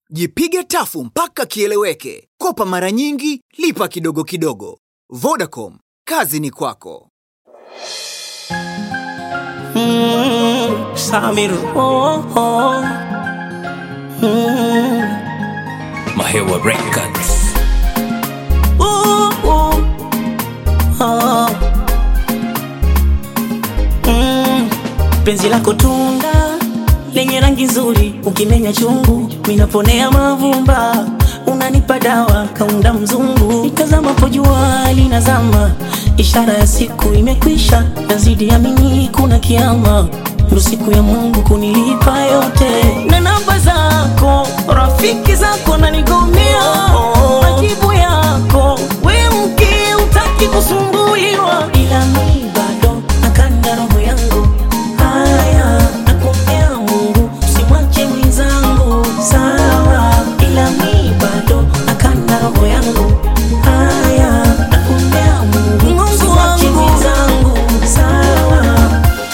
Jipige tafu mpaka kieleweke. Kopa mara nyingi, lipa kidogo kidogo. Vodacom, kazi ni kwako. Mm, Samir, oh, oh. Mm, Mahewa Records. oh, oh. Oh. Mm, penzi lako tunda lenye rangi nzuri, ukimenya chungu minaponea mavumba, unanipa dawa kaunda mzungu, nitazamapo jua linazama, ishara ya siku imekwisha, nazidi amini kuna kiama, ndo siku ya Mungu kunilipa yote, na namba zako rafiki zako nanigomea, majibu yako we mke utaki kusumbuliwa, ila mi bado nakanda roho yangu haya nakuombea Mungu usimwache mwenzangu sawa, ila mi bado nakanda roho yangu haya nakuombea Mungu usimwache mwenzangu sawa.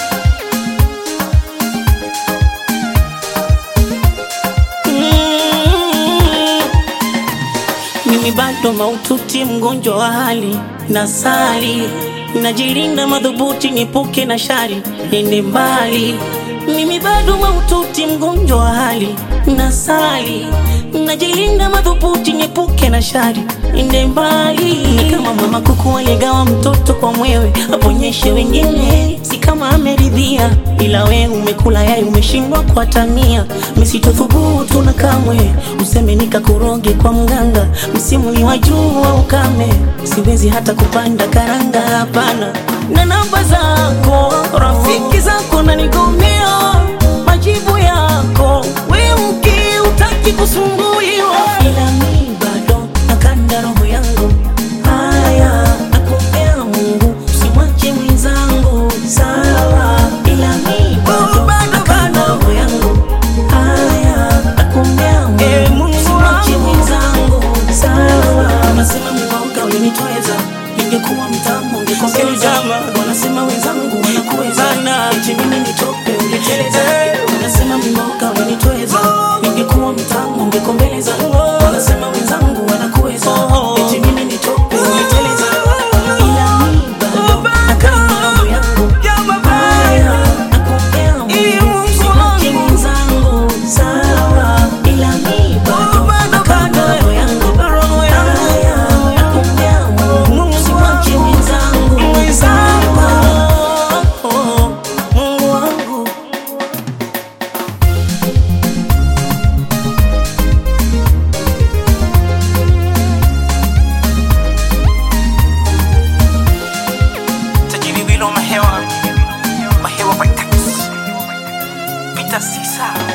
Mm. Mimi bado maututi, mgonjwa wa hali na sali, najilinda madhubuti, niepuke na shari, nende mbali. Mimi bado maututi, mgonjwa wa hali na sali, najilinda madhubuti, niepuke na shari, nende mbali. Ni kama mama kuku aligawa mtoto kwa mwewe, aponyeshe wengine, si kama ameridhia, ila we umekula yai, umeshindwa kuatania. Misitothubutu na kamwe useme nikakuroge kwa mganga, msimu ni wa jua ukame, siwezi hata kupanda karanga, hapana. Na namba zako rafiki zako nanigomea, majibu yako we mke utaki kusumbuliwa, ila mi bado nakanda roho yangu haya, nakuombea Mungu usimwache mwenzangu sawa, ila mi bado nakanda roho yangu haya, nakuombea Mungu usimwache mwenzangu sawa. Wanasema mboga ulinitweza, ningekuwa mtamu ungekongeza. Wanasema wenzangu wanakuweza, eti mimi nitope ungeteleza. Wanasema mboga ulinitweza, ningekuwa mtamu ungekombeleza. Wanasema wenzangu wanakuweza, eti mimi nitope ungeteleza. Ila mi bado nakanda roho yangu haya, nakuombea Mungu usimwache mwenzangu sawa, ila mi bado nakanda roho yangu haya, nakuombea Mungu usimwache mwenzangu sawa. Mungu wangu tajiri wilo mahewa mahewa records pita sisa